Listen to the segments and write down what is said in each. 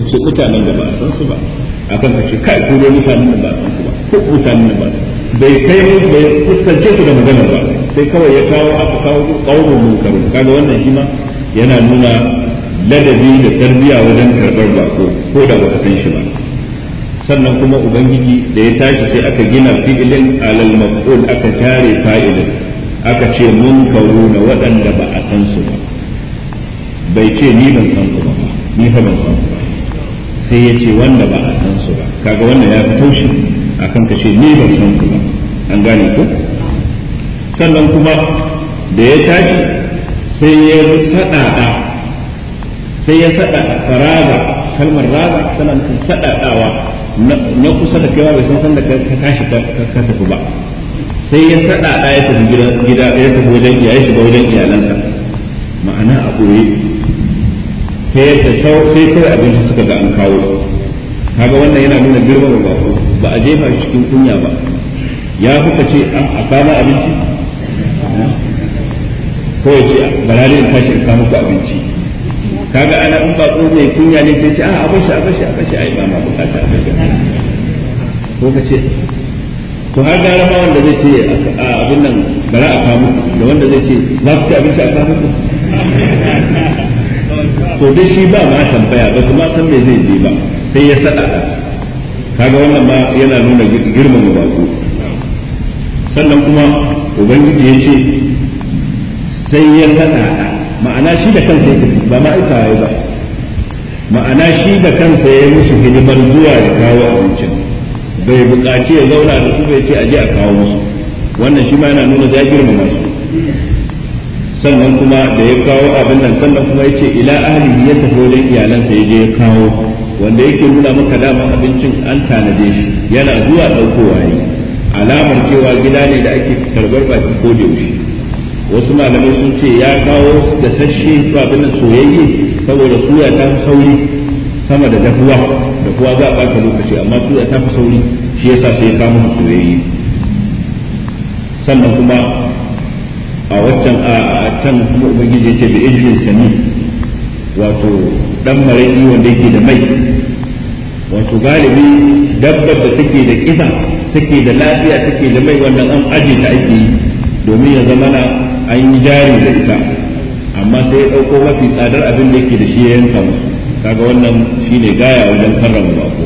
su mutanen da ba a san su ba akan ka ce kai ko dai mutanen da ba a san su ba ko mutanen da ba bai kai bai fuskance su da magana ba sai kawai ya kawo aka kawo qaumun munkarun kaga wannan shi ma yana nuna ladabi da tarbiya wajen karɓar bako ko da baka san shi ba sannan kuma ubangiji da ya tashi sai aka gina fi'ilin alal maf'ul aka tare fa'ilin aka ce munkaru na waɗanda ba a san su ba bai ce ni ban san su ba ni fa ban san su ba sai ya ce wanda ba a san su ba kaga wannan ya fi taushi akan ka ce ni ban san su ba an gane ko sannan kuma da ya tashi sai ya saɗaɗa sai ya saɗaɗa faraga kalmar raga tana nufin saɗaɗawa na kusa da kaiwa bai san san da ka tashi ka tafi ba sai ya saɗaɗa ya tafi gida ya tafi wajen ya shiga wajen iyalansa ma'ana a ɓoye ta yadda sai kawai abinci suka ga an kawo kaga wannan yana nuna girman ba ba a jefa shi cikin kunya ba ya kuka ce a kama abinci ko ya ce barare in tashi in kama ku abinci kaga ana in bako mai kunya ne sai ce a a bashi a bashi a bashi ai ba ma bukata a bashi ko ka ce to har gara ma wanda zai ce a abin nan bara a kawo da wanda zai ce za ku ci abinci a kawo muku to dai shi ba ma tambaya ba kuma san me zai je ba sai ya sada kaga wannan ma yana nuna girmama bako sannan kuma ubangiji ya ce sai ya sada ma'ana shi da kansa ya tafi ba ma'aika ya ba ma'ana shi da kansa ya yi musu hidimar zuwa da kawo abincin bai buƙaci ya zauna da su bai ce a je a kawo musu wannan shi ma yana nuna ya girmama su sannan kuma da ya kawo abin nan sannan kuma ya ce ila ahlihi ya tafi wajen iyalansa ya je ya kawo wanda yake nuna maka dama abincin an tanade shi yana zuwa ɗaukowa yi alamar cewa gida ne da ake karɓar baki ko da yaushe wasu malamai sun ce ya kawo da sashe ko abin nan soyayye saboda suya ta fi sauri sama da dafuwa dafuwa za a ɓata lokaci amma suya ta fi sauri shi yasa sai ya kawo soyayye sannan kuma a waccan a can kuma ubangiji yace bi ijlin sami wato dan maraki wanda yake da mai wato galibi dabbar da take da kiba take da lafiya take da mai wannan an aje ta ake yi domin ya zama na an yi jari da ita amma sai ya dauko mafi tsadar abin da yake da shi ya yanka musu kaga wannan shine gaya wajen karrama bako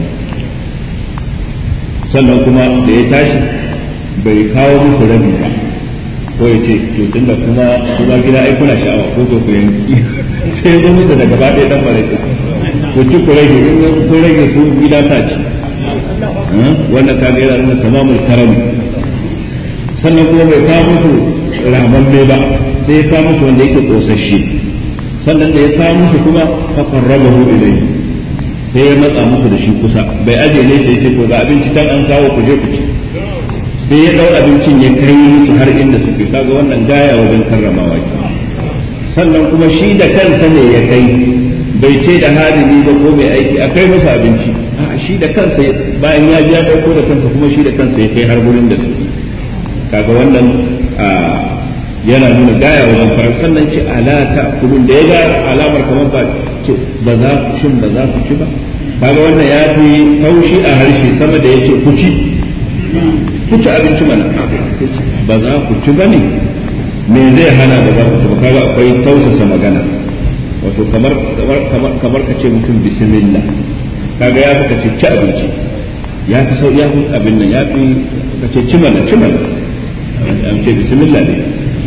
sannan kuma da ya tashi bai kawo musu rabi ba ko ya ce to tunda kuma kuma gida ai kuna sha'awa ko to ku yanki sai zo musu da gaba ɗaya dan baraka ku ci ku rage in ku rage su gida ta ci wannan ka ga yana tamamul karami sannan kuma bai kawo musu ramamme ba sai ya kawo musu wanda yake kosasshe sannan da ya kawo musu kuma fa qarrabahu ilayhi sai ya matsa musu da shi kusa bai aje ne sai ya ce to ga abinci tan an kawo ku je ku ci sai ya ɗau abincin ya kai musu har inda suke kaga wannan gaya wajen karramawa ke sannan kuma shi da kansa ne ya kai bai ce da hadimi ba ko mai aiki a kai musu abinci a shi da kansa bayan ya ji ya ɗauko da kansa kuma shi da kansa ya kai har gurin da suke kaga wannan yana nuna gaya wajen farar sannan ce ala ta kulun da ya ga alamar kamar ba ce ba za ku shin ba za ku ci ba kaga wannan ya fi haushi a harshe sama da ya ce ku ci ku ci abinci mana ba za ku ci ba ne me zai hana da za ku ci ba kaga akwai tausasa magana wato kamar kamar kamar ka ce mutum bismillah kaga ya fi ka ce ci abinci ya fi sau ya fi abin nan ya fi ka ce ci mana ci mana an ce bismillah ne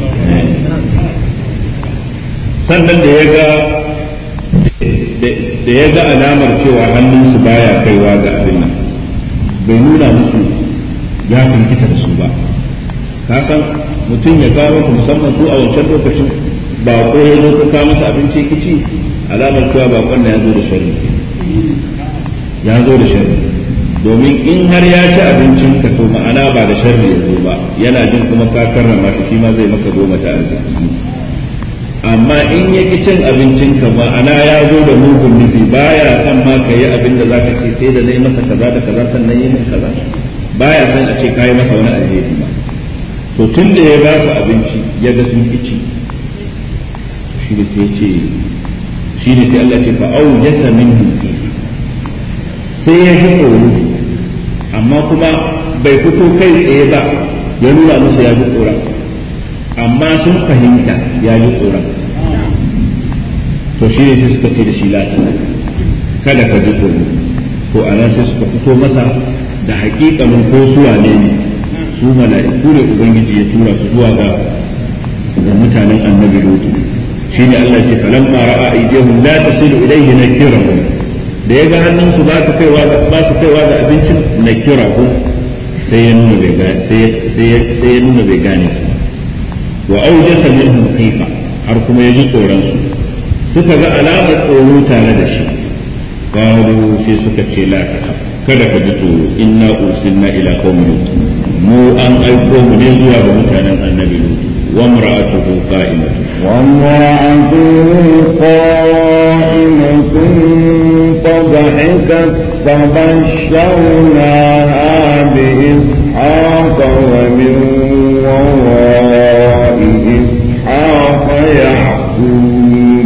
sannan da ya ga da ya ga alamar cewa hannunsu baya kaiwa ga abin nan bai nuna musu ya firgita da su ba ka san mutum ya kawo ku musamman su a wancan lokacin ba ko ya zo ka kawo masa abinci kici alamar cewa bakon na ya zo da sharri ya zo da sharri domin in har ya ci abincin ka to ma'ana ba da sharri ya zo ba yana jin kuma ka karrama shi shi ma zai maka goma ta arziki amma in ya ki cin abincin ka ma'ana ya zo da mugun nufi baya son ma ka yi abin da zaka ce sai da nayi masa kaza da kaza sannan yi min kaza baya son a ce ka yi masa wani alheri ba to tun da ya ba su abinci ya ga sun kici shi ne sai ce shi ne sai Allah ce fa au jasa minhu sai ya ji tsoro amma kuma bai fito kai tsaye ba ya nuna musu ya ji tsoron amma sun fahimta ya ji tsoron to shi ne sai suka ce da shi lati kada ka ji tsoro to a nan sai suka fito masa da hakikanin ko suwa ne su mala'iku ne ubangiji ya tura su zuwa ga mutanen annabi lutu shi ne Allah ce falan ma ra'a aydihum la tasilu ilayhi nakirahum da ya ga hannunsu ba su kaiwa ba su kaiwa ga abincin nakirahum sai ya nuna bai gane sai ya nuna bai gane su wa aujasa minhum khifa har kuma ya ji tsoron su suka ga alamar tsoro tare da shi qalu sai suka ce la kada ka ji tsoro inna ursilna ila qaumin lut mu an aiko mu ne zuwa ga mutanen annabi lut wa imra'atuhu qa'imatu wa imra'atuhu qa'imatun fadhahikat فبشرناها بإسحاق ومن وراء إسحاق يعقوب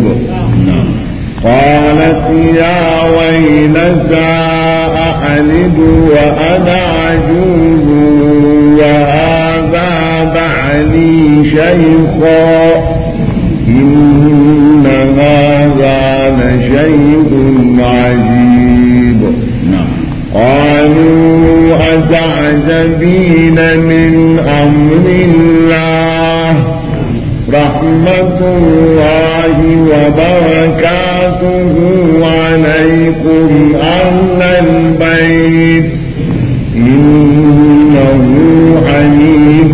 قالت يا ويلتى أألد وأنا عجوز وهذا بعلي شيخا إن هذا لشيء عجيب قالوا أتعجبين من أمر الله رحمة الله وبركاته عليكم أهل البيت إنه حميد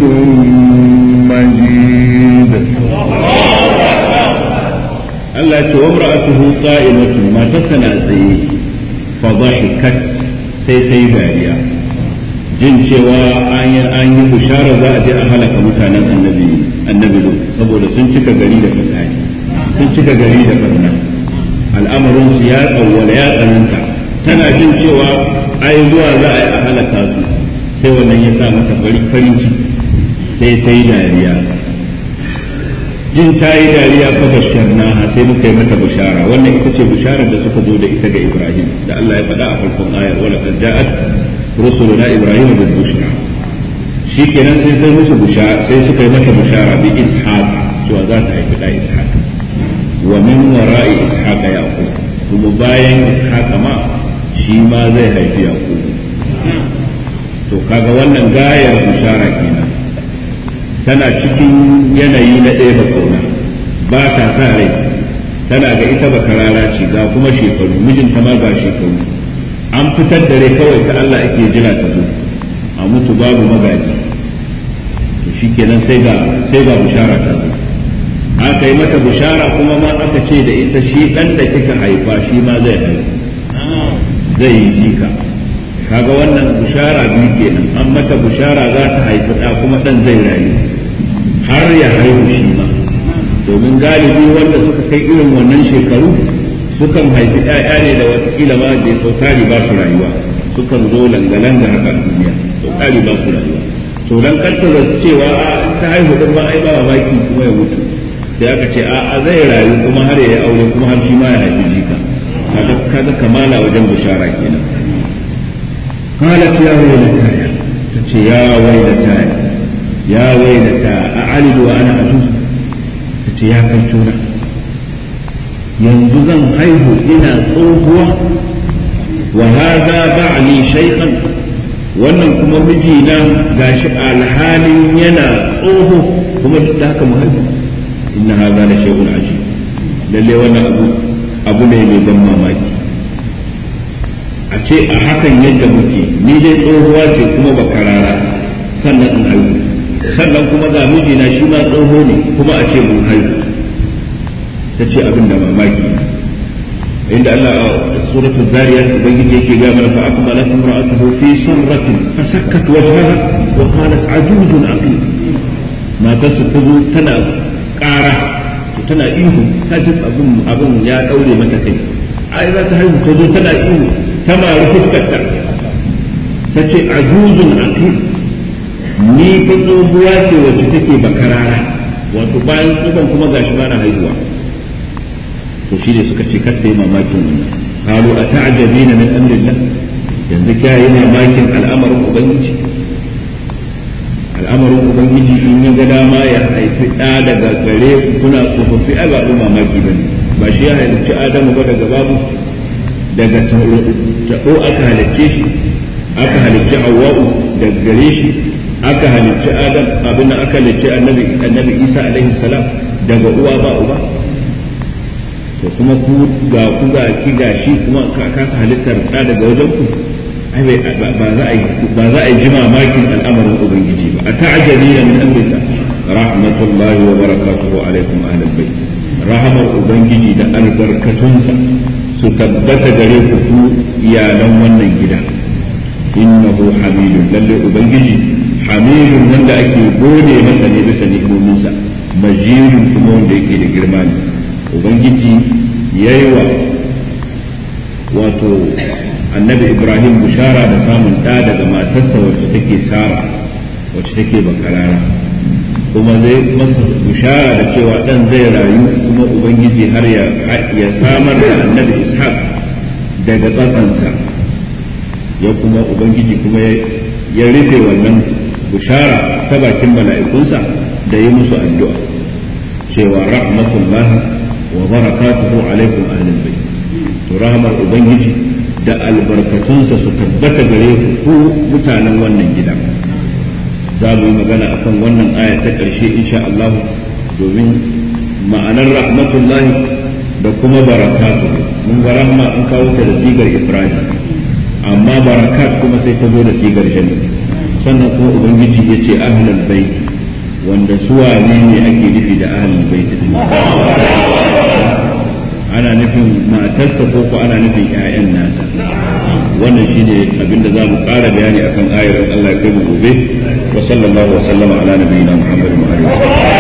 مجيد الله وامرأته قائمة ما تسنى سيه فضحكت sai ta yi dariya jin cewa an yi bushara za a je a halaka mutanen annabi annabi saboda sun cika gari da fasadi sun cika gari da barna al'amarin su ya tsawwala ya tsananta tana jin cewa ai zuwa za a yi a halaka su sai wannan ya sa mata farin ciki sai ta yi dariya jin ta yi dariya fa basharna sai muka yi mata bushara wannan ita ce bisharar da suka zo da ita ga Ibrahim da Allah ya faɗa a farkon ayar wala qad ja'at rusuluna Ibrahim bil bushra shikenan sai sai musu bushara sai suka yi mata bushara bi ishaq cewa za ta haifi da ishaq wa min wara'i ishaq yaqub kuma bayan ishaq ma shi ma zai haifi yaqub to kaga wannan gayar bushara kenan tana cikin yanayi na ɗaya ba kauna ba ta sa rai tana ga ita ba karara ce ga kuma shekaru mijinta ma ga shekaru an fitar da rai kawai ta Allah ake jira ta zo a mutu babu magaji to shikenan sai ga sai ga bushara ta zo aka yi mata bushara kuma ma aka ce da ita shi dan da kika haifa shi ma zai haifa zai yi jika kaga wannan bushara biyu kenan an mata bushara za ta haifi ɗa kuma ɗan zai rayu har ya haihu shi ma domin galibi wanda suka kai irin wannan shekaru sukan haifi ‘ya'ya ne da watakila ma da sautari ba su rayuwa sukan zo langa-langa haka duniya sautari ba su rayuwa to dan kanta da cewa a ta haihu din ma ai ba mamaki kuma ya mutu sai aka ce a zai rayu kuma har ya yi aure kuma har shi ma ya haifi jika kaga kamala wajen bishara kenan قالت يا ويلتاي تتي يا ويلتاي يا ويلتا أعلد وأنا أجوز تتي يا كيتونا yanzu zan haihu ina tsohuwa wa hadha ba'li shaykhan wannan kuma mijina gashi alhalin yana tsoho kuma duk da haka mu haihu inna hadha la shay'un ajib lalle wannan abu abu ne mai ban mamaki a ce a hakan yadda muke ni dai tsohuwa ce kuma ba karara sannan in haihu sannan kuma ga mijina shi ma tsoho ne kuma a ce mun haihu ta ce abin da mamaki inda Allah a suratul zariyat ubangiji yake ga mana fa akmalat imra'atuhu fi sarratin fasakkat wajhaha wa qalat ajuzun aqim matarsa ta zo tana ƙara tana ihu ta ji abin abin ya daure mata kai ai za ta haihu ta zo tana ihu ta mari fuskarta ta ce ajuzun aqim ni fa tsohuwa ce wacce take bakarara wato bayan tsohon kuma gashi ba na haihuwa to shi ne suka ce kar ta yi mamakin wannan qalu ata'jabina min amrillah yanzu kya yi mamakin al'amarin ubangiji al'amarin ubangiji in ya ga dama ya haifi ɗa daga gare ku kuna tsofaffi a ba mamaki ba ne ba shi ya halicci adamu ba daga babu daga taɓo aka halicce shi aka halicci hawa'u daga gare shi aka halicci adam abin da aka halicci annabi annabi isa alaihi salam daga uwa ba uba to kuma ku ga ku ga ki ga shi kuma ka kasa halittar ɗa daga wajen ku ai ba za a yi ba za a yi jima makin al'amarin ubangiji ba a ta'ajabina min amrillah rahmatullahi wa barakatuhu alaikum ahlal bait rahamar ubangiji da albarkatunsa su tabbata gare ku ku iyalan wannan gida innahu hamidun lalle ubangiji hamidun wanda ake gode masa ne bisa ni'imominsa majidun kuma wanda yake da girma ne ubangiji yayi wa wato annabi ibrahim bishara da samun ɗa daga matarsa wacce take sara wacce take bakarara kuma zai masa bishara da cewa ɗan zai rayu kuma ubangiji har ya samar da annabi ishaq daga tsatsansa ya kuma ubangiji kuma ya rufe wannan bishara ta bakin mala'ikunsa da yi musu addu'a cewa rahmatullah wa barakatuhu alaikum ahlul bayt to rahmar ubangiji da albarkatunsa su tabbata gare ku mutanen wannan gida za mu yi magana akan wannan aya ta ƙarshe insha Allah domin ma'anar rahmatullahi da kuma barakatu mun ga rahma an kawo ta da sigar ifradi amma barakat kuma sai ta zo da sigar jami sannan kuma ubangiji ya ce ahlul bait wanda su wane ne ake nufi da ahlul bait ana nufin matarsa ko ko ana nufin ƴaƴan nasa wannan shine abinda za mu ƙara bayani akan ayar Allah ya kai mu gobe wa sallallahu wa sallama ala nabiyyina Muhammadin wa alihi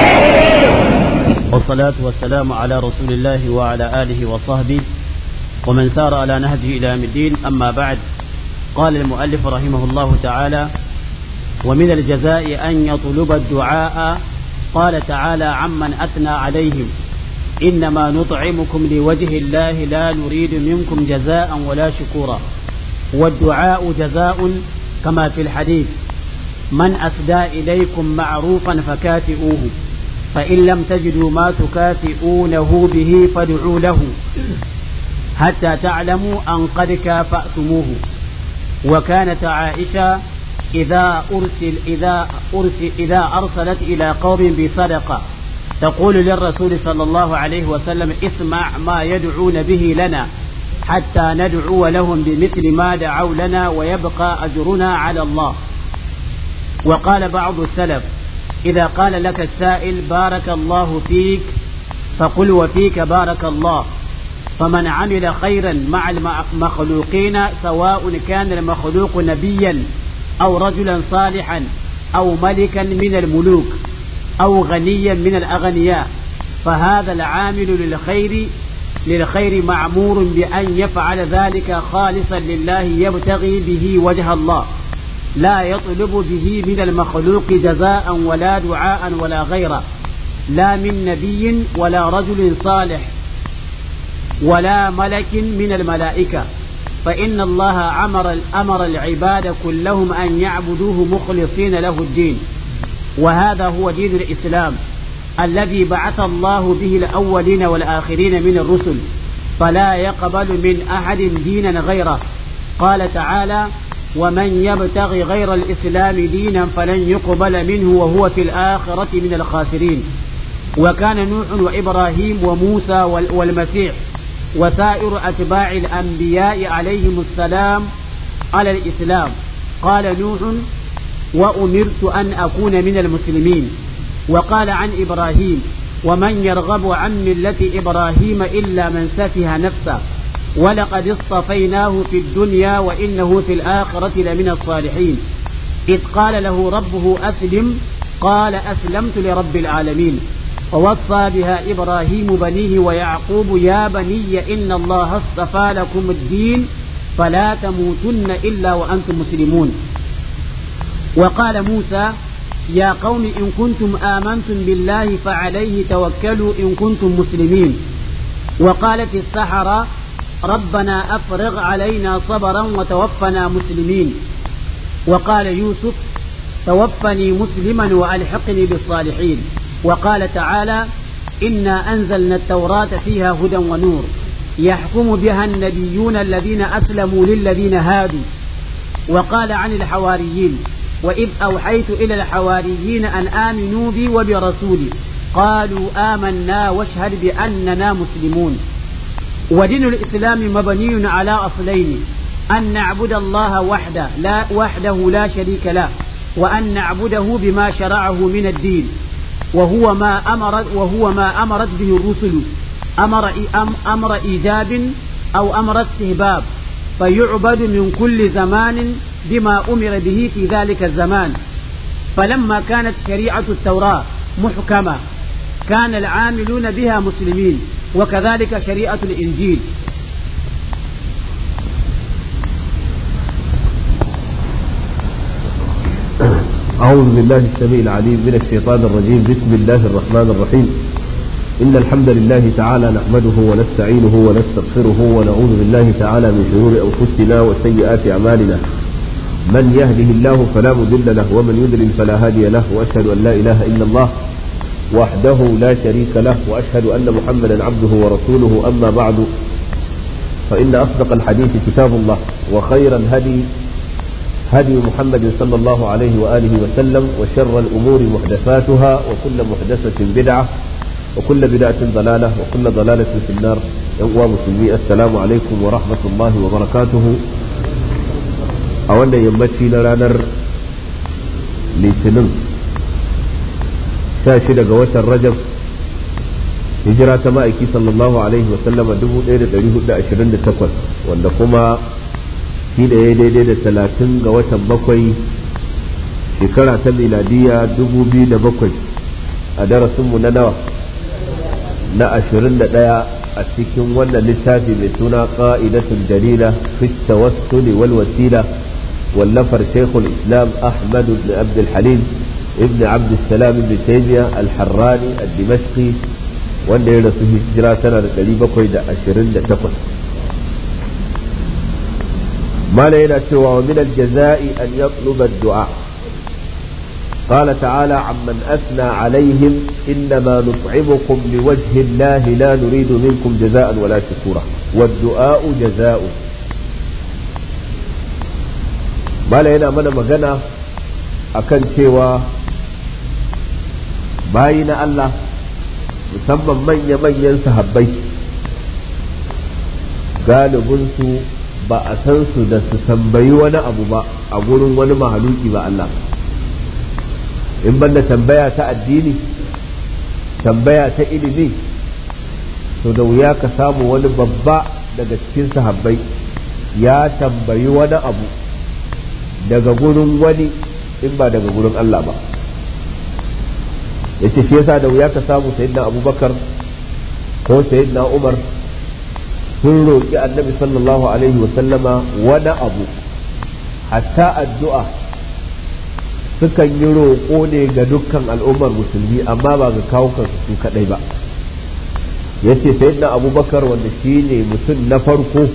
والصلاة والسلام على رسول الله وعلى آله وصحبه ومن سار على نهجه إلى يوم الدين أما بعد قال المؤلف رحمه الله تعالى ومن الجزاء أن يطلب الدعاء قال تعالى عمن أثنى عليهم إنما نطعمكم لوجه الله لا نريد منكم جزاء ولا شكورا والدعاء جزاء كما في الحديث من أسدى إليكم معروفا فكافئوه فإن لم تجدوا ما تكافئونه به فادعوا له حتى تعلموا أن قد كافأتموه وكانت عائشة إذا أرسل إذا أرسل إذا أرسلت إلى قوم بصدقة تقول للرسول صلى الله عليه وسلم اسمع ما يدعون به لنا حتى ندعو لهم بمثل ما دعوا لنا ويبقى أجرنا على الله وقال بعض السلف إذا قال لك السائل بارك الله فيك فقل وفيك بارك الله فمن عمل خيرا مع المخلوقين سواء كان المخلوق نبيا أو رجلا صالحا أو ملكا من الملوك أو غنيا من الأغنياء فهذا العامل للخير للخير معمور بأن يفعل ذلك خالصا لله يبتغي به وجه الله لا يطلب به من المخلوق جزاء ولا دعاء ولا غيره لا من نبي ولا رجل صالح ولا ملك من الملائكة فإن الله أمر أمر العباد كلهم أن يعبدوه مخلصين له الدين وهذا هو دين الإسلام الذي بعث الله به الأولين والآخرين من الرسل فلا يقبل من أحد دينا غيره قال تعالى ومن يبتغي غير الإسلام دينا فلن يقبل منه وهو في الآخرة من الخاسرين وكان نوح وإبراهيم وموسى والمسيح وسائر أتباع الأنبياء عليهم السلام على الإسلام قال نوح وأمرت أن أكون من المسلمين وقال عن إبراهيم ومن يرغب عن ملة إبراهيم إلا من سفه نفسه ولقد اصطفيناه في الدنيا وإنه في الآخرة لمن الصالحين إذ قال له ربه أسلم قال أسلمت لرب العالمين ووصى بها إبراهيم بنيه ويعقوب يا بني إن الله اصطفى لكم الدين فلا تموتن إلا وأنتم مسلمون وقال موسى يا قوم إن كنتم آمنتم بالله فعليه توكلوا إن كنتم مسلمين وقالت السحرة ربنا أفرغ علينا صبرا وتوفنا مسلمين وقال يوسف توفني مسلما وألحقني بالصالحين وقال تعالى إنا أنزلنا التوراة فيها هدى ونور يحكم بها النبيون الذين أسلموا للذين هادوا وقال عن الحواريين وإذ أوحيت إلى الحواريين أن آمنوا بي وبرسولي قالوا آمنا واشهد بأننا مسلمون ودين الإسلام مبني على أصلين أن نعبد الله وحده لا وحده لا شريك له وأن نعبده بما شرعه من الدين وهو ما أمرت وهو ما أمرت به الرسل أمر أمر إيجاب أو أمر استهباب فيعبد من كل زمان بما أمر به في ذلك الزمان فلما كانت شريعة التوراة محكمة كان العاملون بها مسلمين وكذلك شريعة الإنجيل أعوذ بالله السميع العليم من الشيطان الرجيم بسم الله الرحمن الرحيم إن الحمد لله تعالى نحمده ونستعينه ونستغفره ونعوذ بالله تعالى من شرور أنفسنا وسيئات أعمالنا من يهده الله فلا مضل له ومن يضلل فلا هادي له وأشهد أن لا إله إلا الله وحده لا شريك له وأشهد أن محمدا عبده ورسوله أما بعد فإن أصدق الحديث كتاب الله وخير الهدي هدي محمد صلى الله عليه وآله وسلم وشر الأمور محدثاتها وكل محدثة بدعة وكل بدعة ضلالة وكل ضلالة في النار يوم مسلمي السلام عليكم ورحمة الله وبركاته أولا يمتي لرانر لسنن شاشد قوة الرجب هجرة مائكي صلى الله عليه وسلم دبو إيرة دريه دا أشرين تقوى wanda kuma shi da ya daidai da talatin ga watan bakwai shekara ta miladiya dubu biyu da bakwai a darasinmu na nawa na ashirin da ɗaya a cikin wannan littafi mai suna ƙa'idatul jalila fi tawassuli wal wasila wallafar shaykhul islam ahmad ibn abd halim ibn abd salam ibn taymiya al-harrani al-dimashqi wanda ya rasu hijira tana da 728 مالا هنا سوى ومن الجزاء أن يطلب الدعاء قال تعالى عمن أثنى عليهم إنما نطعمكم لوجه الله لا نريد منكم جزاء ولا شكورا والدعاء جزاء مالا هنا من مغنى أكن سوى باين الله musamman manya-manyan sahabbai galibinsu ba a san su da su tambayi wani abu ba a gurin wani mahaluki ba Allah in banda tambaya ta addini tambaya ta ilimi to da wuya ka samu wani babba daga cikin sahabbai ya tambayi wani abu daga gurin wani in ba daga gurin Allah ba yace shi yasa da wuya ka samu sayyidina abubakar ko sayyidina umar sun roƙi annabi sallallahu alaihi wa sallama wani abu hatta addu'a sukan yi roƙo ne ga dukkan al'ummar musulmi amma ba ga kawo su kaɗai ba yace sayyidina abubakar wanda shi ne mutum na farko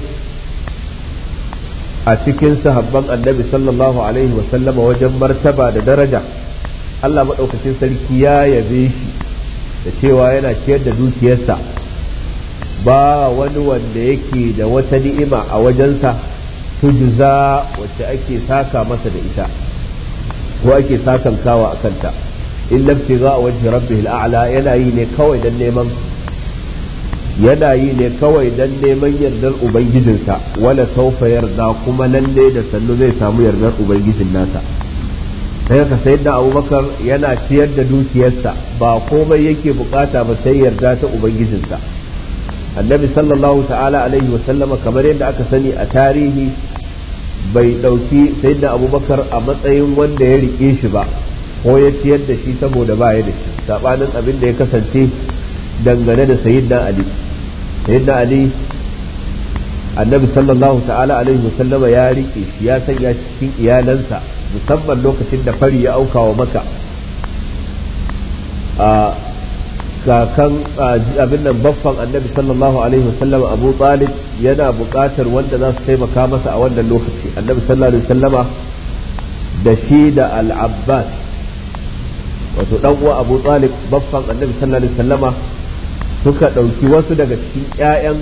a cikin sahabban annabi sallallahu alaihi wa sallama wajen martaba da daraja Allah maɗaukacin sarki ya yabe shi da cewa yana ciyar da dukiyarsa ba wani wanda yake da wata ni'ima a wajensa tujza wacce ake saka masa da ita ko ake sakan kawa a kanta in labti za a wajen rabbihil a'la yana yi ne kawai dan neman yana yi ne kawai dan neman yardar ubangijinsa wala saufa yarda kuma lalle da sannu zai samu yardar ubangijin nasa sai ka sayar da abubakar yana ciyar da dukiyarsa ba komai yake bukata ba sai yarda ta ubangijinsa annabi sallallahu ta'ala alaihi wa sallama kamar yadda aka sani a tarihi bai dauki sayyidina abubakar a matsayin wanda ya rike shi ba ko ya ciyar da shi saboda ba ya da shi sabanin abin da ya kasance dangane da sayyidina ali sayyidina ali annabi sallallahu ta'ala alaihi wa sallama ya rike shi ya sanya cikin iyalansa musamman lokacin da fari ya auka wa maka kakan abin nan baffan annabi sallallahu alaihi wasallam abu talib yana buƙatar wanda za su taimaka masa a wannan lokaci annabi sallallahu alaihi wasallama da shi da al-abbas wato dan uwa abu talib baffan annabi sallallahu alaihi wasallama suka ɗauki wasu daga cikin ƴaƴan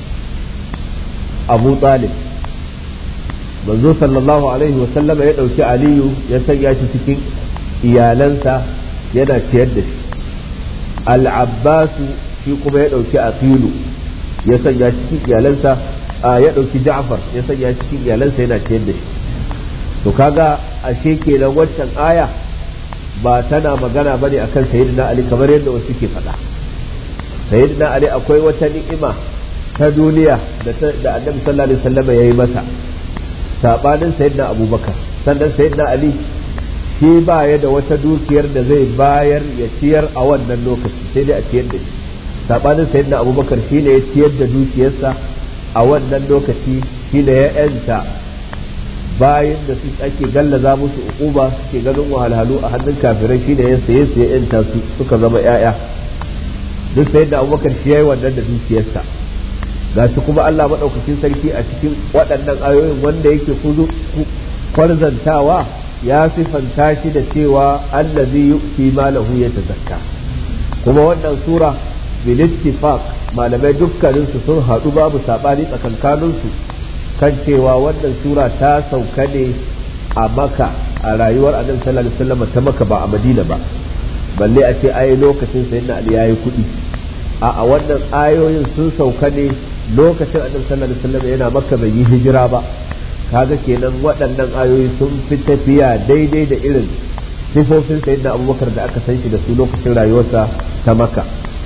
abu talib manzo sallallahu alaihi wasallama ya ɗauki aliyu ya sanya shi cikin iyalansa yana ciyar da shi al'abbasu shi kuma ya ɗauki aqilu ya sanya cikin iyalansa ya ɗauki ja'far ya sanya cikin iyalansa yana ciyar da shi to kaga ashe kenan waccan aya ba tana magana bane akan sayyidina ali kamar yadda wasu ke faɗa sayyidina ali akwai wata ni'ima ta duniya da annabi sallallahu alaihi wasallam yayi masa sabanin sayyidina abubakar sannan sayyidina ali shi ba ya da wata dukiyar da zai bayar ya ciyar a wannan lokaci sai dai a ciyar da shi sabanin sayyidina abubakar shi ne ya ciyar da dukiyarsa a wannan lokaci shi ne ya yanta bayan da su ake gallaza musu uquba suke ganin wahalhalu a hannun kafirai shi ne ya saye su ya yanta su suka zama yaya duk sayyidina abubakar shi yayi wannan da dukiyarsa gashi kuma Allah madaukakin sarki a cikin waɗannan ayoyin wanda yake kuzu kwarzantawa ya sifanta shi da cewa allazi yu'ti malahu yatazakka kuma wannan sura bil ittifaq malamai dukkanin su sun haɗu babu sabani tsakankanin su kan cewa wannan sura ta sauka ne a maka a rayuwar annabi sallallahu alaihi wasallam ta maka ba a madina ba balle a ce ai lokacin sayyidina ali yayi kuɗi a a wannan ayoyin sun sauka ne lokacin annabi sallallahu alaihi wasallam yana makka bai yi hijira ba kaga kenan waɗannan ayoyi sun fi tafiya daidai da irin sifofin sayyidina abubakar da aka san shi da su lokacin rayuwarsa ta maka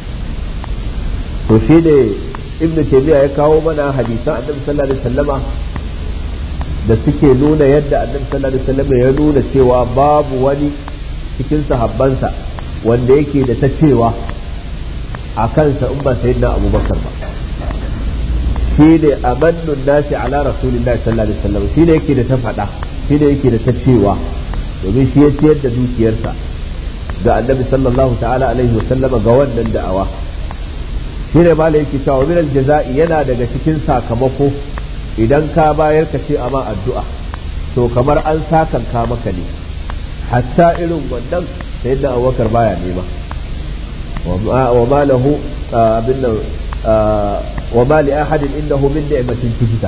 to shi ne ibn taymiya ya kawo mana hadisan annabi sallallahu alaihi wasallama da suke nuna yadda annabi sallallahu alaihi wasallama ya nuna cewa babu wani cikin sahabbansa wanda yake da ta cewa a kansa in ba sayyidina abubakar ba shi ne amannun nasi ala rasulillahi sallallahu alaihi wasallam shi ne yake da ta faɗa shi ne yake da ta cewa domin shi ya ciyar da dukiyarsa ga annabi sallallahu ta'ala alaihi wasallama ga wannan da'awa shi ne ma yake cewa min jaza'i yana daga cikin sakamako idan ka bayar ka ce amma addu'a to kamar an sakanka maka ne hatta irin wannan sai da abubakar baya nema wa ma lahu abin nan وما لأحد إنه من نعمة تجزى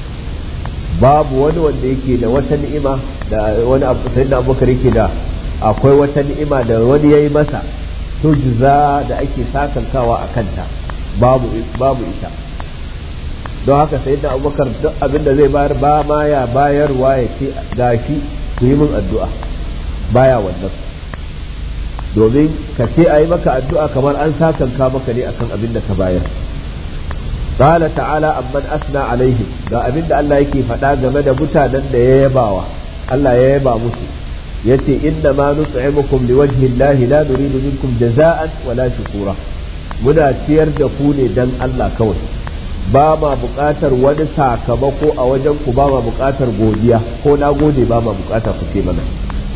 babu wani wanda yake da wata ni'ima da wani abu sayyidina abubakar yake da akwai wata ni'ima da wani yayi masa tujza da ake sakankawa a kanta babu babu ita don haka sayyidina abubakar duk abin da zai bayar ba ma ya bayarwa ya ce gashi ku yi min addu'a baya wannan domin ka ce a yi maka addu'a kamar an sakanka maka ne akan abin da ka bayar قال تعالى amman asna alaihim ga abin da Allah yake faɗa game da mutanen da ya yabawa Allah ya yaba musu yace inna ma nut'imukum liwajhi Allah la nuridu minkum jaza'an wala shukura muna ciyar da ku ne dan Allah kawai ba ma buƙatar wani sakamako a wajen ku ba ma buƙatar godiya ko na gode ba ma buƙata ku ce mana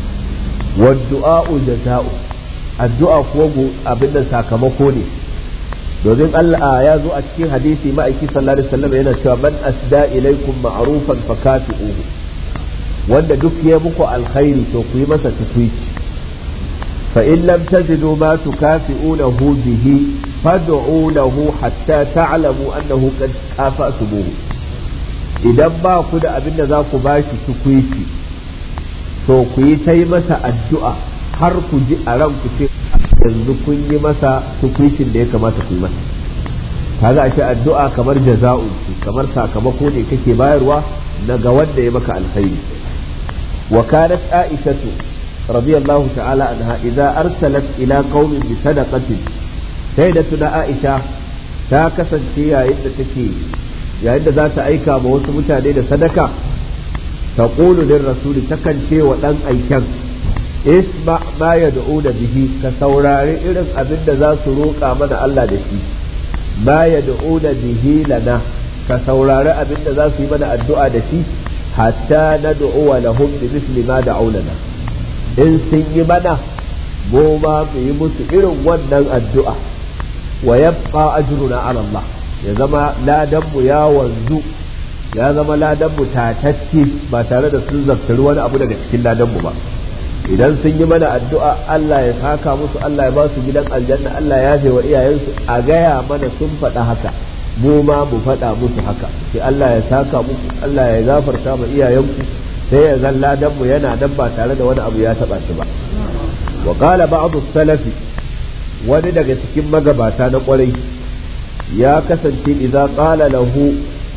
wadda'u jaza'u addu'a kuwa abin da sakamako ne domin Allah ya zo a cikin hadisi ma'aiki sallallahu alaihi wasallam yana cewa man asda ilaikum ma'rufan fakafi'uhu wanda duk ya muku alkhairi to ku yi masa tukwici fa in lam tajidu ma tukafi'unahu bihi fad'u lahu hatta ta'lamu annahu qad kafa'tumuhu idan ba ku da abin da za ku bashi tukwici to ku yi ta yi masa addu'a har ku ji a ranku ce yanzu kun yi masa tukwicin da ya kamata ku yi masa kaga ashe addu'a kamar jaza'u kamar sakamako ne kake bayarwa na ga wanda ya maka alkhairi wa kanat aishatu radiyallahu ta'ala anha idza arsalat ila qaumin bi sadaqatin sai da tuna aisha ta kasance yayin da take yayin da za ta aika ma wasu mutane da sadaka taqulu lir rasuli takan ce wa dan aiken isma ma yad'una bihi ka saurari irin abin da za su roƙa mana Allah da shi ma yad'una bihi lana ka saurari abin da za su yi mana addu'a da shi hatta nad'u lahum bi misli ma da'u lana in sun yi mana mu ma mu yi musu irin wannan addu'a wa yabqa ajruna ala Allah ya zama ladan mu ya wanzu ya zama ladan mu tatacce ba tare da sun zaftari wani abu daga cikin ladan mu ba idan sun yi mana addu'a Allah ya saka musu Allah ya ba su gidan aljanna Allah ya yafe wa iyayensu a gaya mana sun faɗa haka mu ma mu faɗa musu haka sai Allah ya saka muku Allah ya gafarta ma iyayenku sai ya zan ladan mu yana nan ba tare da wani abu ya taɓa shi ba wa qala ba'd salafi wani daga cikin magabata na kwarai ya kasance idza qala lahu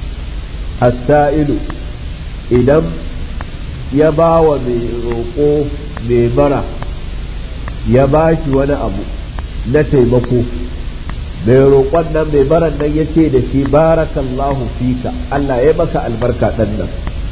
as-sa'ilu idan ya ba wa mai roƙo mai bara ya ba shi wani abu na taimako mai roƙon nan mai baran nan ya ce da shi barakallahu fika Allah ya maka albarka ɗan nan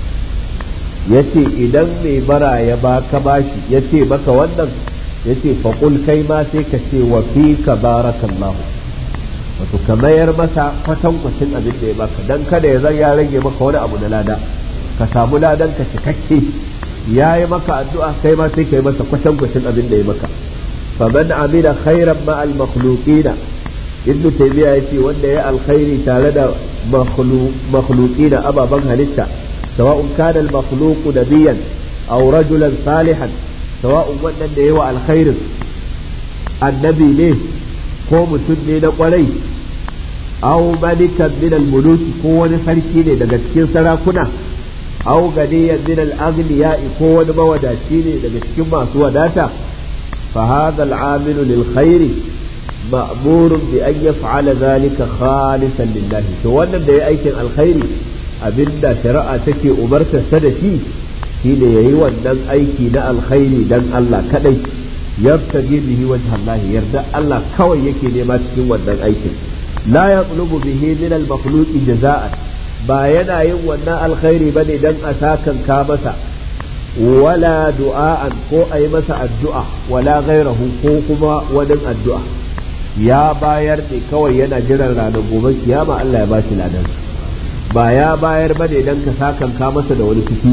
ya ce idan mai bara ya ba ka bashi ya ce maka wannan ya ce faƙul kai ma sai ka ce wa fika barakallahu wato ka mayar masa kwatankwacin abin da ya baka dan kada ya zan ya rage maka wani abu na lada ka samu ladan ka cikakke ya yi maka addu'a kai ma sai ka yi masa kwatankwacin abin da ya maka faman amila khairan ma al makhluqina ibnu taymiya yace wanda ya alkhairi tare da makhluqina ababan halitta sawa'un kana al makhluqu nabiyan aw rajulan salihan sawa'un wannan da yawa alkhairin annabi ne ko mutum ne na kwarai aw malikan min al muluki ko wani sarki ne daga cikin sarakuna aw ganiyan min al-aghniya ko wani mawadaci ne daga cikin masu wadata fa hadha al-amilu lil khairi ma'murun bi an yaf'ala zalika khalisan lillahi to wannan da ya aikin alkhairi abinda shari'a take umartar sa da shi shine yayi wannan aiki na alkhairi dan Allah kadai yabtagi bihi wajh Allah yarda Allah kawai yake nema cikin wannan aikin la yatlubu bihi min al-makhluqi jaza'an ba yana yin wannan alkhairi ba ne don a sakan ka masa wala du'a'an ko a yi masa addu'a wala gairahu ko kuma wani addu'a ya bayar ne kawai yana jiran ranar gobe kiyama Allah ya bashi ladan ba ya bayar ba ne don ka sakan ka masa da wani fiti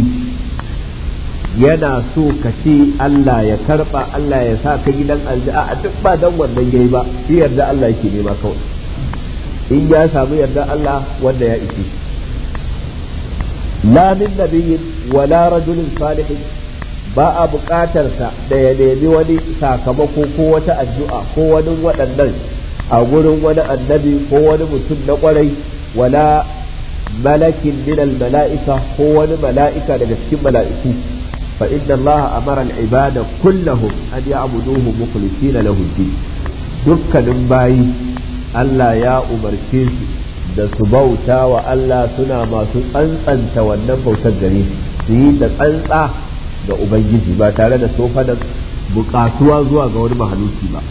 yana so ka ce Allah ya karba Allah ya sa ka gidan alja'a a duk ba dan wannan yayi ba shi yarda Allah yake nema kawai in ya samu yarda Allah wanda ya ishe shi la min nabiyyin wala rajulin salihin ba a buƙatarsa da ya nemi wani sakamako ko wata addu'a ko wani waɗannan a gurin wani annabi ko wani mutum na ƙwarai wala malakin min mala'ika ko wani mala'ika daga cikin mala'iku fa inna Allah amara al-ibada kullahum an ya'buduhu mukhlisina lahu din dukkanin bayi Allah ya umarce su da su bauta wa Allah suna masu tsantsanta wannan bautar gare su yi da tsantsa ga Ubangiji ba tare da sofa da bukatuwa zuwa ga wani mahaluki ba.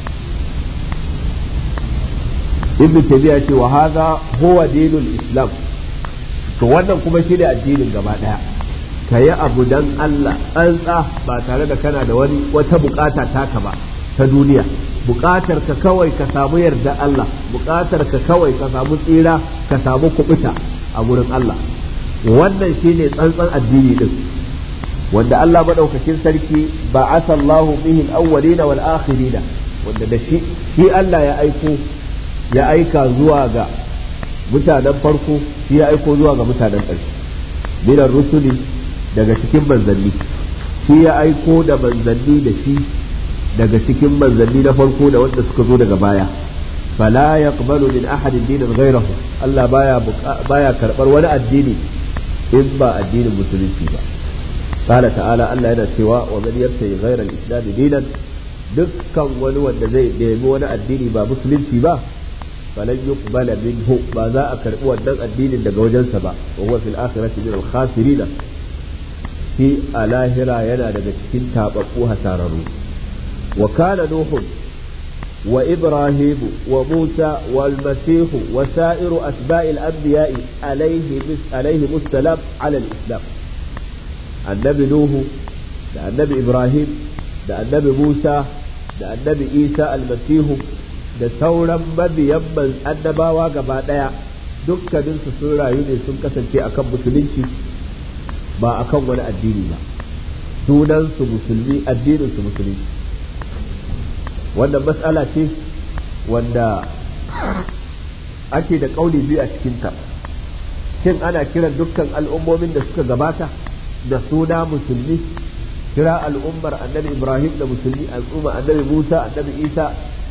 Ibn Taymiyyah ce wa hadha huwa dinul Islam to wannan kuma shi ne addinin gaba daya ka yi abu dan Allah tsantsa ba tare da kana da wani wata bukata taka ba ta duniya buƙatar ka kawai ka samu yarda Allah buƙatar ka kawai ka samu tsira ka samu kubuta a gurin Allah wannan shine tsantsan addini din wanda Allah madaukakin sarki ba asallahu bihi al-awwalina wal akhirina wanda da shi shi Allah ya aiko ya aika zuwa ga mutanen farko shi ya aiko zuwa ga mutanen ƙarshe minan rusuli daga cikin manzanni shi ya aiko da manzanni da shi daga cikin manzanni na farko da wanda suka zo daga baya fala yaqbalu min ahadin dinan ghayrahu Allah baya baya karbar wani addini in ba addinin musulunci ba qala ta'ala Allah yana cewa wa man yabtayi ghayra al-islam dinan dukkan wani wanda zai nemi wani addini ba musulunci ba falan yuqbala minhu ba za a karbi wannan addinin daga wajensa ba wa huwa fil akhirati min al-khasirin shi a lahira yana daga cikin tababbu hasararru وكان نوح وإبراهيم وموسى والمسيح وسائر أتباع الأنبياء عليه عليهم السلام على الإسلام النبي نوح ده النبي إبراهيم ده النبي موسى ده النبي عيسى المسيح da sauran mabiyan annabawa gaba ɗaya dukkaninsu sun rayu ne sun kasance akan musulunci ba akan wani addini ba sunansu musulmi addininsu musulunci wannan mas'ala ce wanda ake da kauli biyu a cikinta shin ana kiran dukkan al'ummomin da suka gabata da suna musulmi kira al'ummar annabi ibrahim da musulmi al'umma annabi musa annabi isa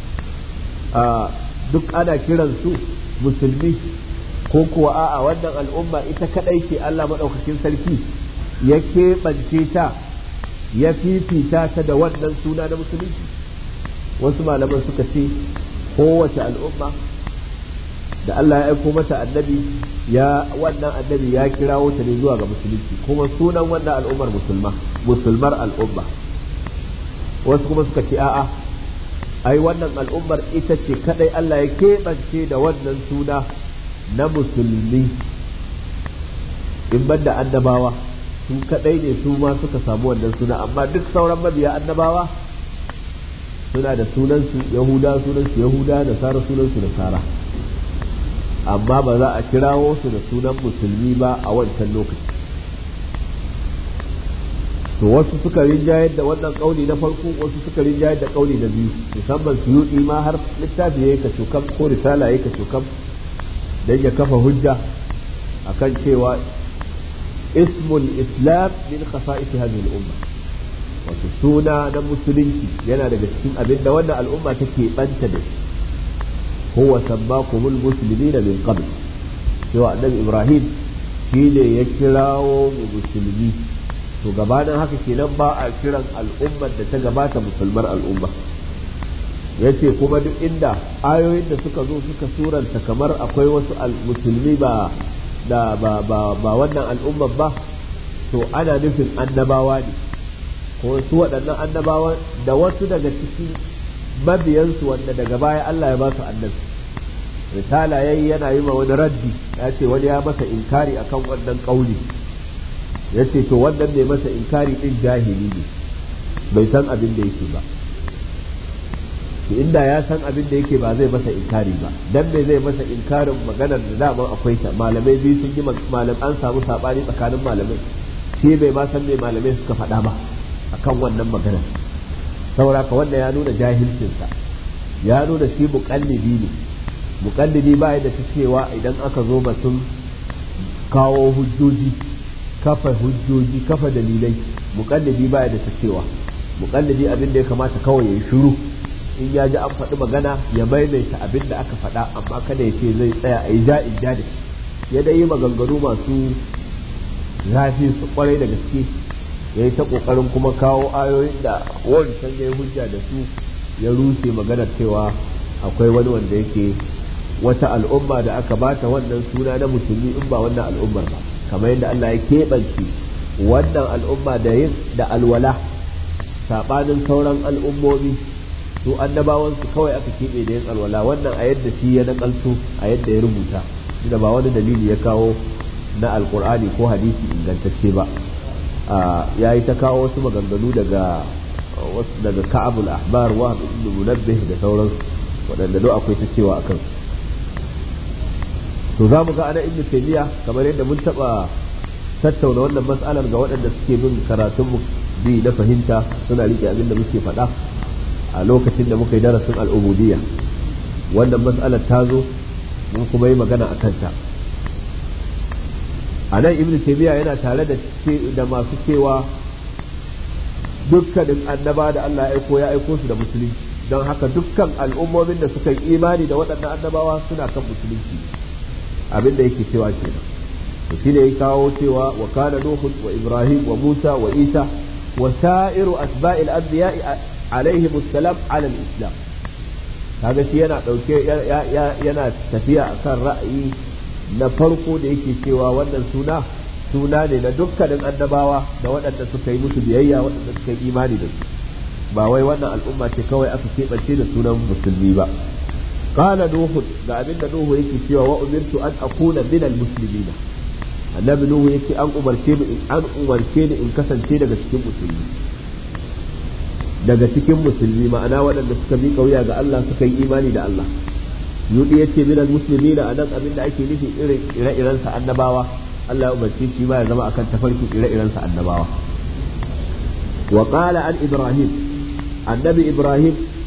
duk ana kiran su musulmi ko kuwa a'a wannan al'umma ita kadai ce allah maɗaukakin sarki ya keɓance ta ya fifita ta da wannan suna na musulunci wasu malaman suka ce kowace al'umma da Allah ya aiko mata annabi ya wannan annabi ya kirawo ta ne zuwa ga musulunci kuma sunan wannan al'ummar musulma musulmar al'umma wasu kuma suka ce a'a ai wannan al'ummar ita ce kadai Allah ya keɓance da wannan suna na musulmi in banda annabawa su kadai ne su ma suka samu wannan suna amma duk sauran mabiya annabawa suna da sunansu yahuda sunansu yahuda da sara sunansu da sara amma ba za a kirawo su da sunan musulmi ba a wancan lokaci to wasu suka rinjayar da wannan kauli na farko wasu suka rinjayar da kauli na biyu musamman suyudi ma har littafi yayi kacokam ko risala yayi kacokam dan ya kafa hujja akan cewa ismul islam min khasa'is hadhihi al-umma wato suna na musulunci yana daga cikin abin da wannan al'umma take banta da shi huwa sabbakumul muslimina min qabl cewa annabi ibrahim shine ya kirawo mu musulmi to gabanin haka kenan ba a kiran al'ummar da ta gabata musulmar al'umma yace kuma duk inda ayoyin da suka zo suka suranta kamar akwai wasu musulmi ba da ba ba ba wannan al'ummar ba to ana nufin annabawa ne ko su waɗannan annabawa da wasu daga cikin mabiyansu wanda daga baya Allah ya ba su annabi risala yayi yana yi ma wani raddi ya ce wani ya masa inkari akan wannan kauli ya ce to wannan ne masa inkari din jahili ne bai san abin da yake ba inda ya san abin da yake ba zai masa inkari ba dan me zai masa inkarin maganar da daman akwai ta malamai biyu sun yi malam an samu sabani tsakanin malamai shi bai ma san me malamai suka faɗa ba akan wannan maganar saboda ka wanda ya nuna jahilcinsa ya nuna shi muƙallidi ne muƙallidi ba da ta cewa idan aka zo batun kawo hujjoji kafa hujjoji kafa dalilai muƙallidi ba da ta cewa muƙallidi abin da ya kamata kawai ya yi shiru in ya ji an faɗi magana ya maimaita abin da aka faɗa amma kada ya ce zai tsaya a yi ja'in ja da ya dai yi maganganu masu zafi su kwarai da gaske ya yi ta ƙoƙarin kuma kawo ayoyin da wancan ya yi hujja da su ya rushe maganar cewa akwai wani wanda yake wata al'umma da aka bata wannan suna na musulmi in ba wannan al'ummar ba kamar yadda Allah ya keɓance wannan al'umma da yin da alwala saɓanin sauran al'ummomi su annabawan su kawai aka keɓe da yin alwala wannan a yadda shi ya nakalto a yadda ya rubuta da ba wani dalili ya kawo na alkur'ani ko hadisi ingantacce ba ya yi ta kawo wasu maganganu daga daga ka'abul ahbar wa ibn munabbih da sauransu waɗanda duk akwai ta cewa akan to za mu ga ana ibn taymiya kamar yadda mun taɓa tattauna wannan mas'alar ga waɗanda suke bin karatun mu bi na fahimta suna rike abin da muke faɗa a lokacin da muka yi darasin al'ubudiyya wannan mas'alar ta zo mun kuma yi magana a kanta a nan ibn taymiya yana tare da da masu cewa dukkanin annaba da Allah ya aiko ya aiko su da musulunci don haka dukkan al'ummomin da suka yi imani da waɗannan annabawa suna kan musulunci abin da yake cewa kenan to shi ne ya kawo cewa wa kana nuhu wa ibrahim wa musa wa isa wa sa'iru asba'il anbiya'i alaihim assalam ala al-islam kaga shi yana dauke yana tafiya akan ra'ayi na farko da yake cewa wannan suna suna ne na dukkanin annabawa da waɗanda suka yi musu biyayya waɗanda suka yi imani da su ba wai wannan al'umma ce kawai aka keɓance da sunan musulmi ba qala nuhu ga abin da nuhu yake cewa wa umirtu an akuna min al-muslimin annabi nuhu yake an umarce ni an umarce ni in kasance daga cikin musulmi daga cikin musulmi ma'ana waɗanda suka miƙa wuya ga Allah suka yi imani da Allah yudi yace min al-muslimin anan abin da ake nufi irin ire-iren sa annabawa Allah ya umarci shi ma ya zama akan tafarkin ire-iren sa annabawa wa qala an ibrahim annabi ibrahim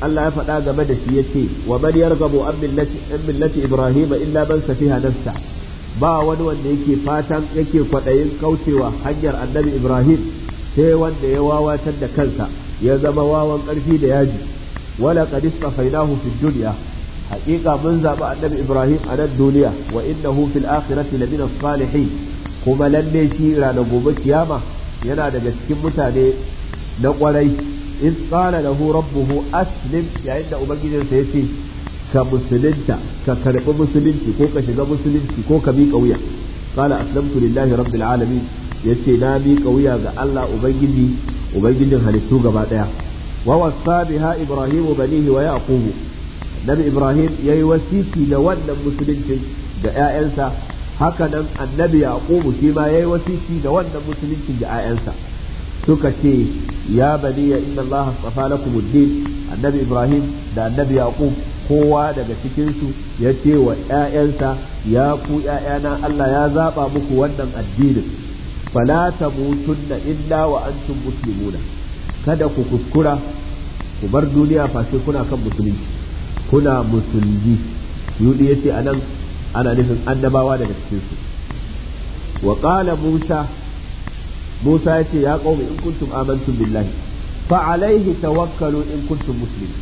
Allah ya faɗa game da shi yace wa man yarghabu an millati an millati ibrahim illa man safiha nafsa ba wani wanda yake fatan yake kwaɗayin kaucewa hanyar annabi ibrahim sai wanda ya wawatar da kansa ya zama wawan ƙarfi da yaji wala qad istafainahu fid dunya haƙiƙa mun zaɓi annabi ibrahim a nan duniya wa innahu fil akhirati lamina salihin kuma lalle shi ranar gobe kiyama yana daga cikin mutane na ƙwarai in qala lahu rabbuhu aslim yayin da ubangijinsa yace ka musulunta ka karɓi musulunci ko ka shiga musulunci ko ka miƙa wuya qala aslamtu lillahi rabbil alamin yace na miƙa wuya ga Allah ubangiji ubangijin halittu gaba daya wa wasa biha ibrahimu banihi wa yaqubu nabi ibrahim yayi wasiki da wannan musuluncin da ƴaƴansa haka nan annabi yaqubu shi ma yayi wasiki da wannan musuluncin da ƴaƴansa suka ce ya baniya inna allaha astafa lakum ad-din annabi ibrahim da annabi yaqub kowa daga cikinsu ya ce wa ‘ya'yansa ya ku ‘ya'yana Allah ya zaɓa muku wannan addinin fala ta mutunna illa wa antum muslimuna kada ku kuskura ku bar duniya fashe kuna kan musulunci kuna musulmi yudi yace anan ana nufin annabawa daga cikinsu wa qala musa musa yace ya qaumi in kuntum amantum billahi fa alaihi tawakkalu in kuntum muslimin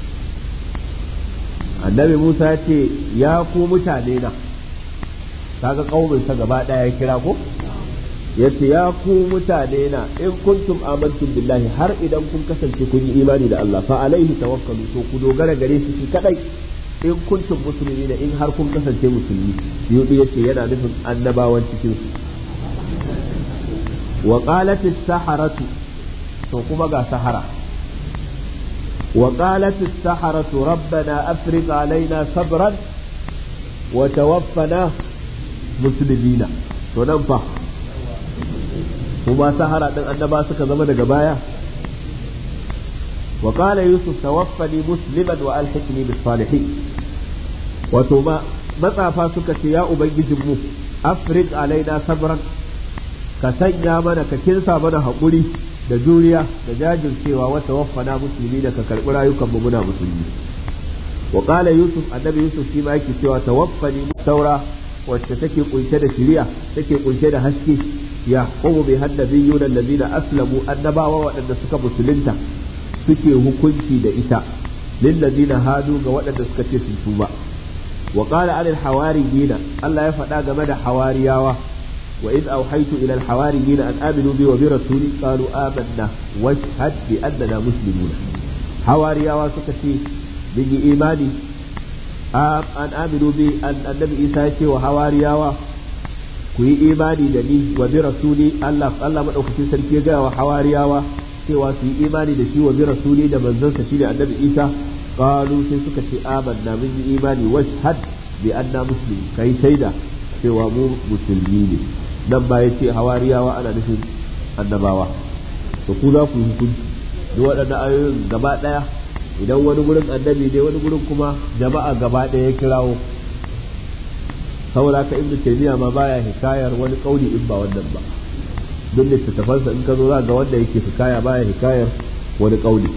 annabi Musa ya ce ya ku mutane na kaga kauminsa gaba ɗaya ya kira ko ya ce ya ku mutane na in kuntum amantum billahi har idan kun kasance kun yi imani da Allah fa alaihi tawakkalu to ku dogara gare shi shi kadai in kuntum musulmi in har kun kasance musulmi yudu yace yana nufin annabawan cikin su wa qalat as-saharatu to kuma ga sahara وقالت السحرة ربنا أفرغ علينا صبرا وتوفنا مسلمين وننفع وما سحرة أن ما سك زمن جبايا وقال يوسف توفني مسلما وألحقني بالصالحين وتما متى فاسك يا أبي جمو أفرغ علينا صبرا كسنيا من ككنسا من هقولي da juriya da jajircewa wata waffana musulmi da ka karɓi rayukan mu muna musulmi wa qala yusuf annabi yusuf shi ma yake cewa tawaffani saura wacce take kunshe da shiriya take kunshe da haske ya qumu bi haddabiyyun allazina aslamu annabawa waɗanda suka musulunta suke hukunci da ita lillazina hadu ga waɗanda suka ce sun tuba wa qala anil hawariyina Allah ya faɗa game da hawariyawa وإذ أوحيت إلى الحواريين أن آمنوا بي وبرسولي قالوا آمنا واشهد بأننا مسلمون حواريا وسكتي بني إيماني أن آمنوا بي أن النبي إيسا وحواريا كوي إيماني دني وبرسولي الله الله من أخذ سلكي وحواريا cewa su yi imani da shi wa bi rasuli da manzansa shi da annabi isa qalu sai suka ce amanna mun yi imani washhad bi anna muslim kai shaida cewa mu musulmi ne nan ba ya ce hawariyawa ana nufin annabawa to ku za ku yi hukunci duk waɗannan ayoyin gaba ɗaya idan wani gurin annabi ne wani gurin kuma jama'a gaba ɗaya ya kirawo saboda ka ibnu taymiya ma baya hikayar wani kauli in ba wannan ba duk littattafansa in ka zo za ga wanda yake hikaya baya hikayar wani kauli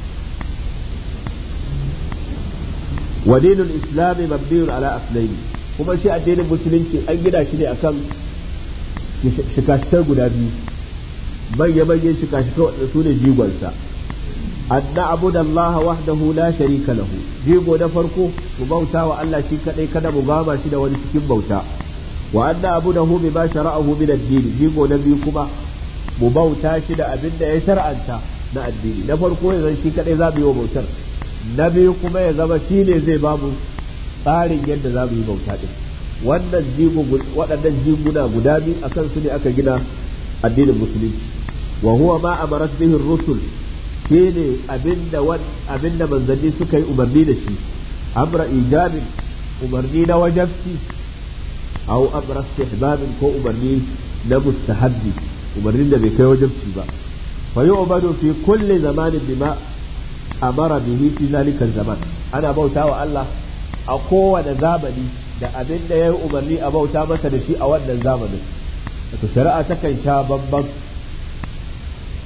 wa dinul islami mabniyun ala aslaini kuma shi addinin musulunci an gina shi ne akan shikashikai guda biyu manya-manyan shikashikai waɗanda su ne jigonsa an na'budu Allah wahdahu la sharika lahu jigo na farko mu bauta wa Allah shi kadai kada mu gama shi da wani cikin bauta wa an na'budahu bima shara'ahu min ad-din jigo na biyu kuma mu bauta shi da abin da ya shar'anta na addini na farko ya zan shi kadai za mu yi wa bautar na biyu kuma ya zama shi ne zai ba mu tsarin yadda za mu yi bauta din wannan jigo waɗannan jiguna guda biyu akan su ne aka gina addinin musulunci wa huwa ma amarat bihi rusul shine abinda abinda manzanni suka yi umarni da shi amra ijabin umarni na wajabci aw amra istihbabin ko umarni na mustahabbi umarnin da bai kai wajabci ba fa yu'badu fi kulli zamanin bima amara bihi fi zalika zaman ana bautawa Allah a kowane zamani da abin da ya yi umarni a bauta masa da shi a wannan zamanin wato shari'a takan sha bambam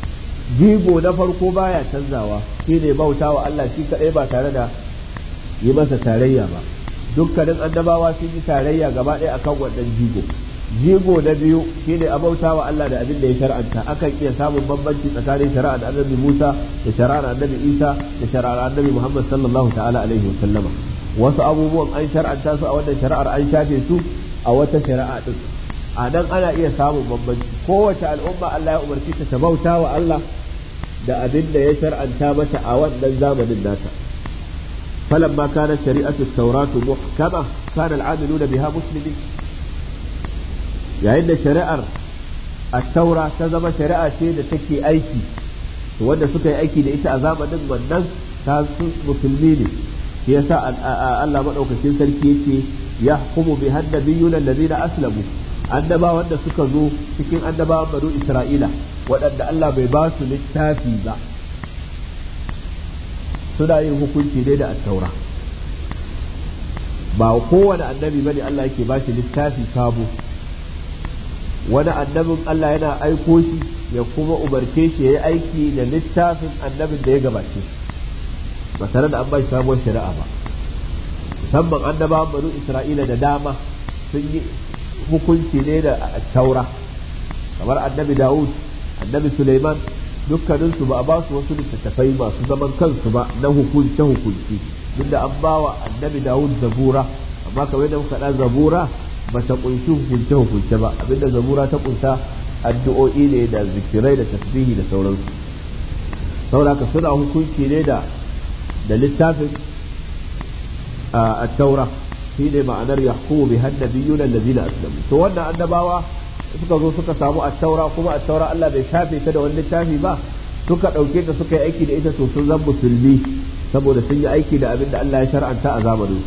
jigo na farko baya canzawa shine bautawa Allah shi kadai ba tare da yi masa tarayya ba dukkanin annabawa sun yi tarayya gaba ɗaya akan wannan jigo jigo na biyu shine a bautawa Allah da abin da ya shar'anta akan iya samun bambanci tsakanin shari'ar annabi Musa da shari'ar annabi Isa da shari'ar annabi Muhammad sallallahu ta'ala alaihi wa sallama wasu abubuwan an shar'anta su a wannan shari'ar an shafe su a wata shari'a din a nan ana iya samun bambanci kowace al'umma Allah ya umarci ta bauta wa Allah da abin da ya shar'anta mata a wannan zamanin nata فلما كانت شريعة التوراة محكمة كان العاملون بها مسلمين yayin da shari'ar at-taura ta zama shari'a ce da take aiki wanda suka yi aiki da ita a zamanin wannan ta musulmi ne shi yasa Allah madaukakin sarki yake ya hukumu bi hannabiyuna allazina aslamu annaba wanda suka zo cikin annabawan banu Isra'ila waɗanda Allah bai ba su littafi ba suna yin hukunci dai da at-taura ba kowane annabi bane Allah yake ba shi littafi sabo wani annabin Allah yana aiko shi ya kuma umarce shi ya yi aiki da littafin annabin da ya gabace ba tare da an ba shi sabuwar shari'a ba musamman annabawan banu Isra'ila da dama sun yi hukunci ne da taura kamar annabi Dawud annabi Suleiman dukkaninsu ba a ba su wasu littattafai masu zaman kansu ba na hukunce hukunci duk da an ba wa annabi Dawud zabura amma kamar da muka ɗan zabura ba ta kunshi hukunce hukunce ba abinda zabura ta kunsa addu'o'i ne da zikirai da tasbihi da sauransu saboda haka suna hukunci ne da da littafin a taura shi ne ma'anar yahkumu bi hannabiyuna allazina aslamu to wannan annabawa suka zo suka samu at-taura kuma at-taura Allah bai shafe ta da wani littafi ba suka dauke ta suka yi aiki da ita to sun zan musulmi saboda sun yi aiki da abin da Allah ya shar'anta a zamanin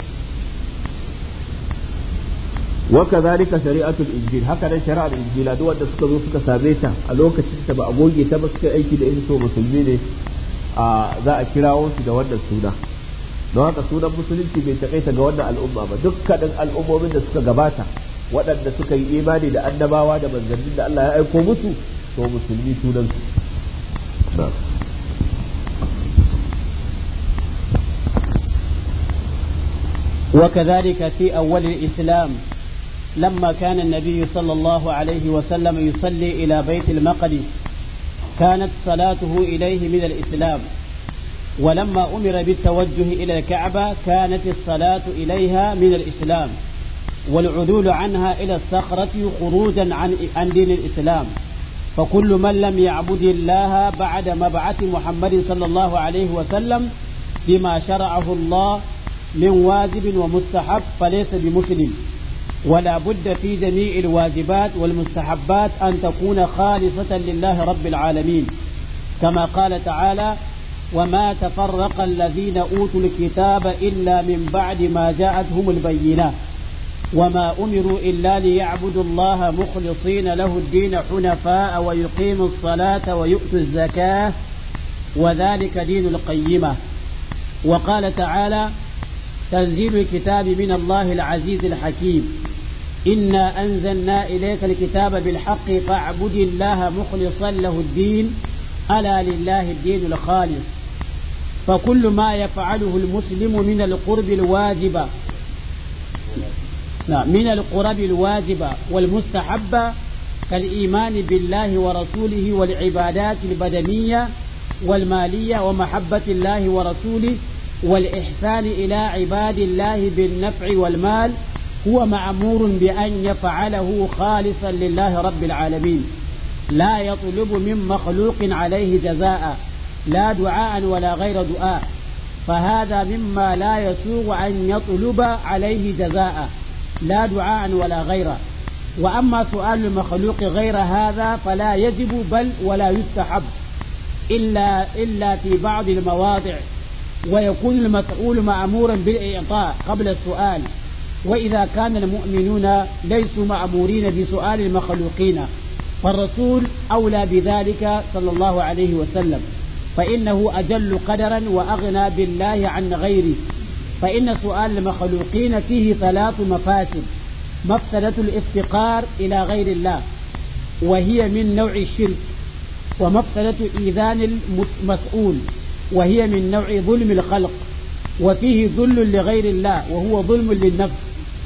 وكذلك شريعة الإنجيل هكذا شريعة الإنجيل دو wanda suka zo suka same ta a lokacin ta ba a goge ta ba suka aiki da ita to musulmi ne a za a kirawo su da wannan suna don haka sunan musulunci bai takaita ga wannan al'umma ba dukkanin al'ummomin da suka gabata waɗanda suka yi imani da annabawa da manzannin da Allah ya aiko musu to musulmi sunan su وكذلك في أول الإسلام لما كان النبي صلى الله عليه وسلم يصلي إلى بيت المقدس كانت صلاته إليه من الإسلام ولما أمر بالتوجه إلى الكعبة كانت الصلاة إليها من الإسلام والعدول عنها إلى الصخرة خروجا عن عن دين الإسلام فكل من لم يعبد الله بعد مبعث محمد صلى الله عليه وسلم بما شرعه الله من واجب ومستحب فليس بمسلم ولا بد في جميع الواجبات والمستحبات أن تكون خالصة لله رب العالمين كما قال تعالى وما تفرق الذين أوتوا الكتاب إلا من بعد ما جاءتهم البينات وما أمروا إلا ليعبدوا الله مخلصين له الدين حنفاء ويقيموا الصلاة ويؤتوا الزكاة وذلك دين القيمة وقال تعالى تنزيل الكتاب من الله العزيز الحكيم إنا أنزلنا إليك الكتاب بالحق فاعبد الله مخلصا له الدين ألا لله الدين الخالص فكل ما يفعله المسلم من القرب الواجبة من القرب الواجبة والمستحبة كالإيمان بالله ورسوله والعبادات البدنية والمالية ومحبة الله ورسوله والإحسان إلى عباد الله بالنفع والمال هو معمور بأن يفعله خالصا لله رب العالمين لا يطلب من مخلوق عليه جزاء لا دعاء ولا غير دعاء فهذا مما لا يسوغ أن يطلب عليه جزاء لا دعاء ولا غيره وأما سؤال المخلوق غير هذا فلا يجب بل ولا يستحب إلا إلا في بعض المواضع ويكون المسؤول مأمورا بالإعطاء قبل السؤال وإذا كان المؤمنون ليسوا مأمورين بسؤال المخلوقين فالرسول أولى بذلك صلى الله عليه وسلم فإنه أجل قدرا وأغنى بالله عن غيره فإن سؤال المخلوقين فيه ثلاث مفاسد مفسدة الافتقار إلى غير الله وهي من نوع الشرك ومفسدة إيذان المسؤول وهي من نوع ظلم الخلق وفيه ذل لغير الله وهو ظلم للنفس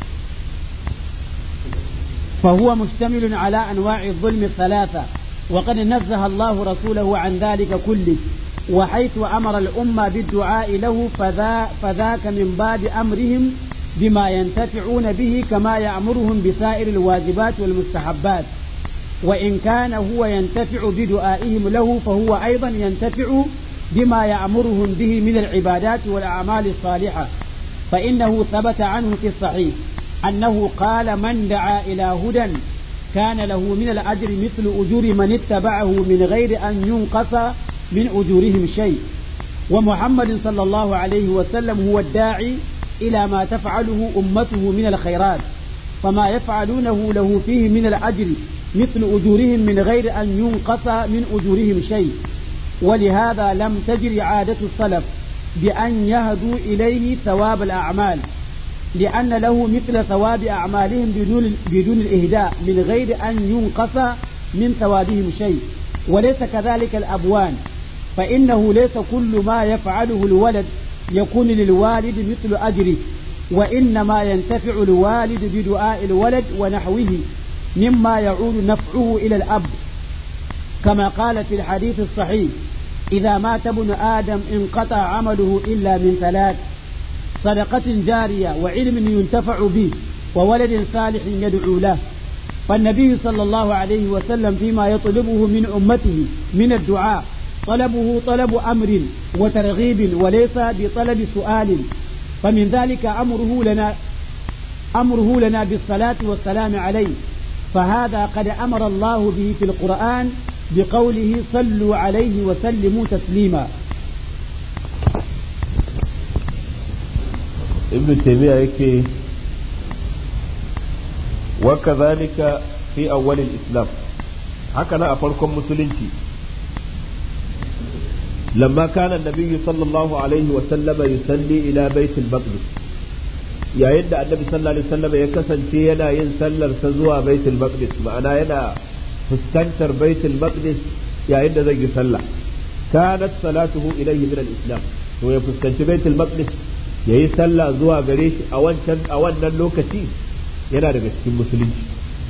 فهو مشتمل على أنواع الظلم الثلاثة وقد نزه الله رسوله عن ذلك كله وحيث أمر الأمة بالدعاء له فذا فذاك من باب أمرهم بما ينتفعون به كما يأمرهم بسائر الواجبات والمستحبات وإن كان هو ينتفع بدعائهم له فهو أيضا ينتفع بما يأمرهم به من العبادات والأعمال الصالحة فإنه ثبت عنه في الصحيح أنه قال من دعا إلى هدى كان له من الأجر مثل أجور من اتبعه من غير أن ينقص من أجورهم شيء ومحمد صلى الله عليه وسلم هو الداعي إلى ما تفعله أمته من الخيرات فما يفعلونه له فيه من الأجر مثل أجورهم من غير أن ينقص من أجورهم شيء ولهذا لم تجر عادة السلف بأن يهدوا إليه ثواب الأعمال لأن له مثل ثواب أعمالهم بدون بدون الإهداء من غير أن ينقص من ثوابهم شيء وليس كذلك الأبوان فإنه ليس كل ما يفعله الولد يكون للوالد مثل أجره وإنما ينتفع الوالد بدعاء الولد ونحوه مما يعود نفعه إلى الأب كما قال في الحديث الصحيح إذا مات ابن آدم انقطع عمله إلا من ثلاث صدقة جارية وعلم ينتفع به وولد صالح يدعو له فالنبي صلى الله عليه وسلم فيما يطلبه من أمته من الدعاء طلبه طلب أمر وترغيب وليس بطلب سؤال فمن ذلك أمره لنا أمره لنا بالصلاة والسلام عليه فهذا قد أمر الله به في القرآن بقوله صلوا عليه وسلموا تسليما ابن تيمية يكي وكذلك في أول الإسلام هكذا أفركم مسلمتي لما كان النبي صلى الله عليه وسلم يصلي إلى بيت المقدس yayin da annabi sallallahu alaihi wasallam ya kasance yana yin sallar sa zuwa baitul maqdis ma'ana yana fuskantar baitul maqdis yayin da zai yi sallah kanat salatuhu ilayhi min al-islam to ya fuskanci baitul maqdis yayi sallah zuwa gare shi a wancan a wannan lokaci yana daga cikin musulunci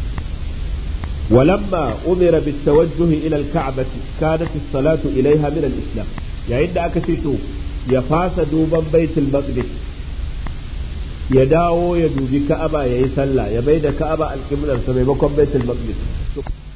ولما أمر بالتوجه إلى الكعبة كانت الصلاة إليها من الإسلام يعني عند أكسيتو يفاس دوبا بيت المقدس ya dawo ya dubi ka'aba ya yi sallah ya bai da ka'aba alƙiblar sa maimakon baitul maqdis